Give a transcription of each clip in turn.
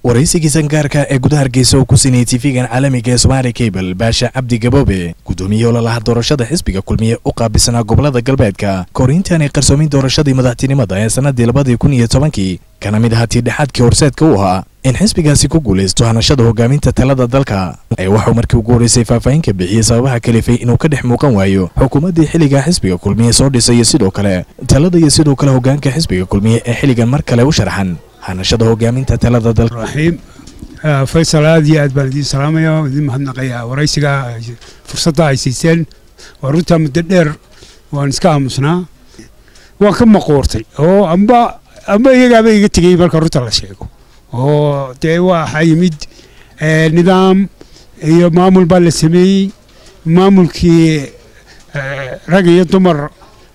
waraysigiisan gaarka ee gudaha hargeysa oo ku sinayay tv-gan caalamiga ee somaali cable baasha cabdi gaboobe guddoomiye ololaha doorashada xisbiga kulmiye u qaabisanaa gobolada galbeedka kahoriintaanay qarsoomin doorashadii madaxtinimada ee sannadii labadii kun iyo tobankii kana mid ahaa tiidhexaadkii horseedka u ahaa in xisbigaasi ku guulaysto hanashada hogaaminta talada dalka ee waxuu markii ugu horreysay faahfaahin ka bixiyey sababaha kalifay inuu ka dhex muuqan waayo xukuumaddii xilligaa xisbiga kulmiye soo dhisay iyo sidoo kale talada iyo sidoo kale hogaanka xisbiga kulmiye ee xilligan mar kale u sharxan hanashada hogaaminta talada dalka raxiim faysal aad iyo aad baan idiin salaamaya idiin mahadnaqayaa waraysiga fursadda ay siiseen waa runtaa muddo dheer waan iska aamusnaa waan ka maquurtay oo amba amba iyagaaba iga tegey marka runta la sheego oo dee waxaa yimid nidaam iyo maamul baa la sameeyey maamulkii rag iyo dumar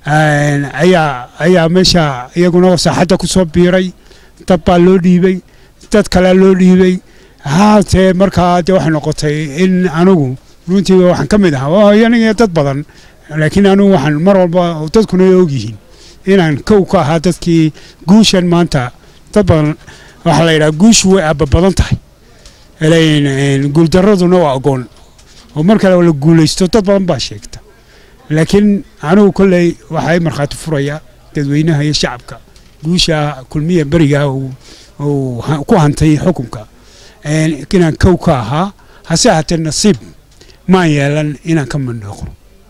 ayaa ayaa meesha iyaguna saaxadda ku soo biiray dad baa loo dhiibay dad kalea loo dhiibay haatee markaa dee waxay noqotay in anigu runtii waxaan ka mid ahaa aniga dad badan laakiin anigu waxaan mar walba dadkuna ogyihiin inaan kow ka ahaa dadkii guushan maanta dad badan waxaa la yidhaha guushu way aaba badan tahay guuldaraduna waa agoon oo mar kale la guulaysto dad badan baa sheegta laakiin anigu kolley waxay markhaati furaya dadweynaha iyo shacabka guusha kulmiya beriga uu ku hantay xukunka inaan kow ka ahaa hase ahaatee nasiib maan yeelan inaan ka mandhooqo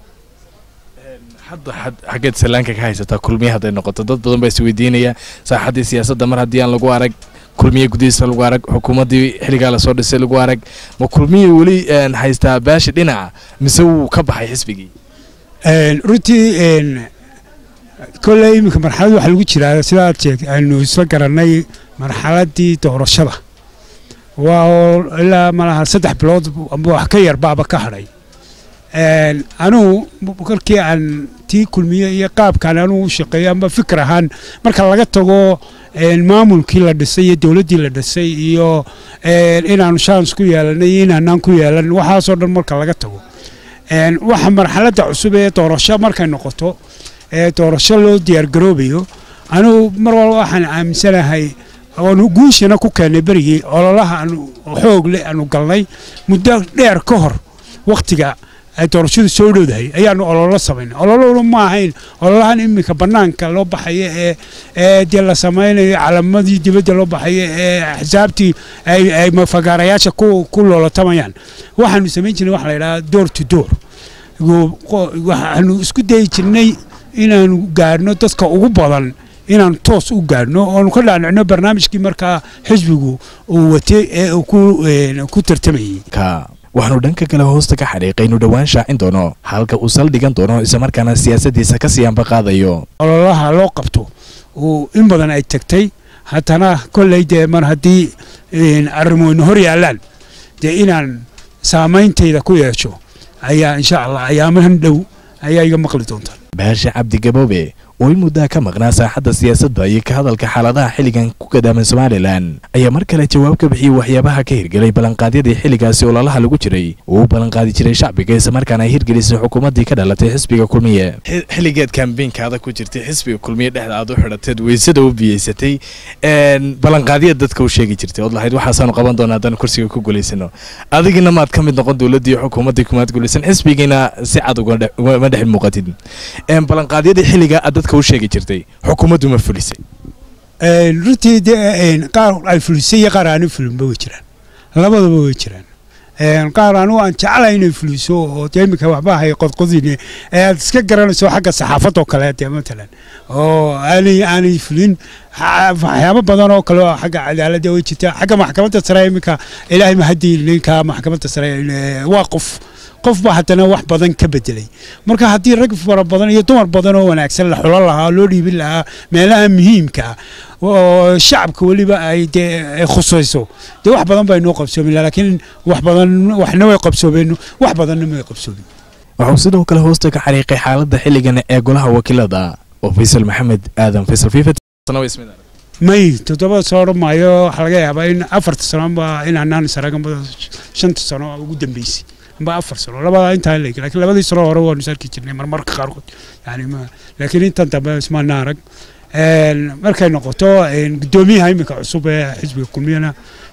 hadda xaggeed sallaanka ka haysataa kulmiye hadday noqoto dad badan baa isweydiinaya saaxaddii siyaasadda mar haddii aan lagu arag kulmiye gudihiisa lagu arag xukuumaddii xilligaa lasoo dhisay lagu arag ma kulmiye weli haystaa baashi dhinaca mise wuu ka baxay xisbigii runtii kolley iminka marxalad waxaa lagu jiraa sidaad sheeg aynu isla garannay marxaladdii doorashada waa oo ilaa malaha saddex bilood amba wax ka yar baaba ka hadhay anugu kolkii aan tii kulmiye iyo qaabkaan anugu u shaqeeyo amba fikir ahaan marka laga tago maamulkii la dhisay iyo dowladdii la dhisay iyo inaanu shans ku yeelanay iyo inaanaan ku yeelan waxaasoo dhan marka laga tago waxa marxaladda cusub ee doorasho markay noqoto ee doorasho loo diyaargaroobayo anugu mar walba waxaan aaminsanahay oonu guushana ku keennay berigii ololaha aanu xoog leh aanu galnay muddo dheer ka hor wakhtiga ay doorashadu soo dhowdahay ayaanu ololo samaynay ololona ma ahayn ololahan iminka bannaanka loo baxayo ee ee dee la samaynayo calamadii dibadda loo baxayo ee axsaabtii ay mafagaarayaasha ku loolatamayaan waxaanu samayn jirnay waxa la yidhaha door to door waxaanu isku dayi jirnay inaanu gaadhno dadka ugu badan inaanu toos u gaadhno oonu ka dhaadhicno barnaamijkii markaa xisbigu uu watay ee uu ku tartamayey waxaanu dhanka kale hoosta ka xadhiiqay inu dhowaan shaacin doono halka uu saldhigan doono islamarkaana siyaasaddiisa ka sii ambaqaadayo ololaha loo qabto uu in badan ay tagtay haddana kolley dee mar haddii arrimoyna hor yaallaan dee inaan saameyntayda ku yeesho ayaa insha allah ayaamahan dhow ayaa iga maqli doontaa baasha cabdi gaboobe oo in muddaa ka maqnaa saaxadda siyaasadda iyo ka hadalka xaaladaha xilligan ku gadaaman somalilan ayaa mar kale jawaab ka bixiyey waxyaabaha ka hirgelay ballanqaadyadii xilligaasi ololaha lagu jiray uu u ballanqaadi jiray shacbiga islamarkaana ay hirgelisay xukuumaddii ka dhalatay xisbiga kulmiye xilligeed kambeynkaada ku jirtay xisbiga kulmiye dhexda aad u xidhateed weysada u biyeysatay ballanqaadyad dadka u sheegi jirtay ood lahayd waxaasaanu qaban doonaa haddaan kursiga ku guulaysano adigina maad ka mid noqon dowladdii xukuumaddii kumaad guulaysan xisbigiina si cad ugama dhex muuqatid ballanqaadyadii xilligaa aad dadka u sheegi jirtay xukuumaddu ma fulisay runtii dee qaar ay fulisay iyo qaar aanu fulinba way jiraan labadaba way jiraan qaar anugu aan jeclahay inay fuliso oo dee iminka waxba hay qodqodine ee aad iska garanayso xagga saxaafadoo kale dee matalan oo aanay aanay fulin waxyaabo badan oo kale oo xagga cadaaladda way jirtaa xagga maxkamadda sare iminka ilaahay mahadii ninka maxkamadda sare waa qof qof baa haddana wax badan ka bedelay marka haddii rag fara badan iyo dumar badan oo wanaagsan la xulo lahaa loo dhiibin lahaa meelaha muhiimka ah oo shacabka weliba ay dee khusayso dee wax badan baa inoo qabsoomin laakiin wax badan waxna way qabsoomeen wax badanna may qabsoomin wuxuu sidoo kale hoosta ka xariiqay xaaladda xilligan ee golaha wakiilada oo faysal maxamed aadan faysal fifa may toddobada soo odhan maayo waxaa laga yaabaa in afarta sanoba inaanaan saragan shanta sano ugu dambeysay amba afar sano labada intaa leeg laakiin labadii sano hore waanu sarki jirnay marmarka qaarkood yani ma laakiin intan dambe ismaana arag markay noqoto gudoomiyaha iminka cusub ee xisbiga kulmiyana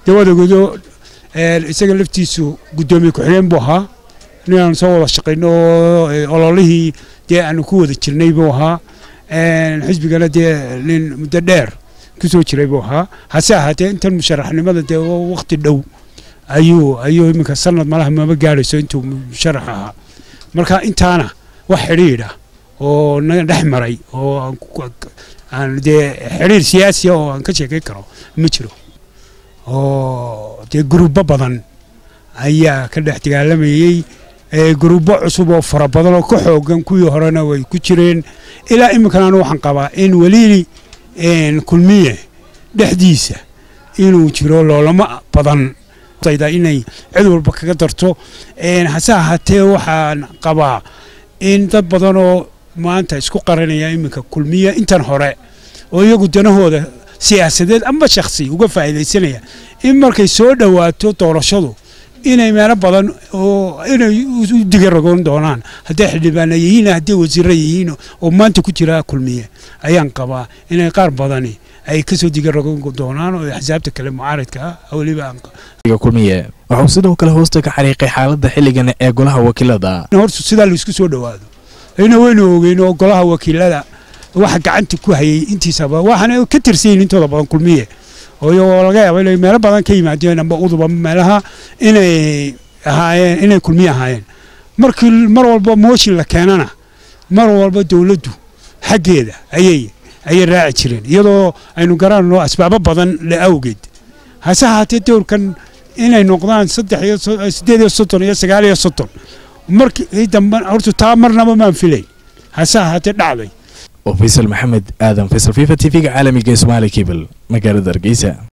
dee waad ogeedo isaga laftiisu guddoomiye ku-xigeen buu ahaa nin aan soo wada shaqayno oo ololihii dee aanu ku wada jirnay buu ahaa xisbigana dee nin muddo dheer kusoo jiray buu ahaa hase ahaatee intan musharaxnimada dee waqti dhow ayuu ayuu iminka sanad malaha maba gaadhayso intuu musharax ahaa marka intaana wax xidhiidha oo naga dhex maray oo aan dee xidhiir siyaasiya oo aan ka sheekayn karo ma jiro oo dee gurubo badan ayaa ka dhex dagaalamayey gurubo cusub oo fara badan oo ka xoogan kuwii horena way ku jireen ilaa iminkana anu waxaan qabaa in weli kulmiye dhexdiisa inuu jiro loolamo badan inay cid walba kaga darto hase ahaatee waxaan qabaa in dad badan oo maanta isku qaranaya iminka kulmiya intan hore oo iyagu danahooda siyaasadeed amba shakhsi uga faa'iidaysanaya in markay soo dhowaato doorashadu inay meelo badan oo inay u digaragoon doonaan hadday xildhibaana yihiin hadday wasiirra yihiin oo maanta ku jira kulmiye ayaan qabaa inay qaar badani ay kasoo digaragoon doonaan oo axsaabta kale mucaaradka ah weliba kulmiye waxuu sidoo kale hoosta ka xariiqay xaaladda xilligan ee golaha wakiilada horta sidaa laisku soo dhowaado ayna waynu ogeyn oo golaha wakiilada waxa gacanta ku hayay intiisaba waxaana ka tirsanyihin intooda badan kulmiye oo laga yaaba inay meelo badan ka yimaadeen amba uduba meelaha inay ahaayeen inay kulmiye ahaayeen markii mar walba mooshin la keenana mar walba dowladdu xaggeeda ayay ayay raaci jireen iyadoo aynu garanayno asbaabo badan le awgeed hase ahaatee dowrkan inay noqdaan saddex iyo siddeed iyo soddon iyo sagaal iyo soddon markii dambe horta taa marnaba maan filayn hase ahaatee dhacday oo faysal maxamed aadan faysal fifa t v-ga caalamiga ee somaali cable magaalada hargeysa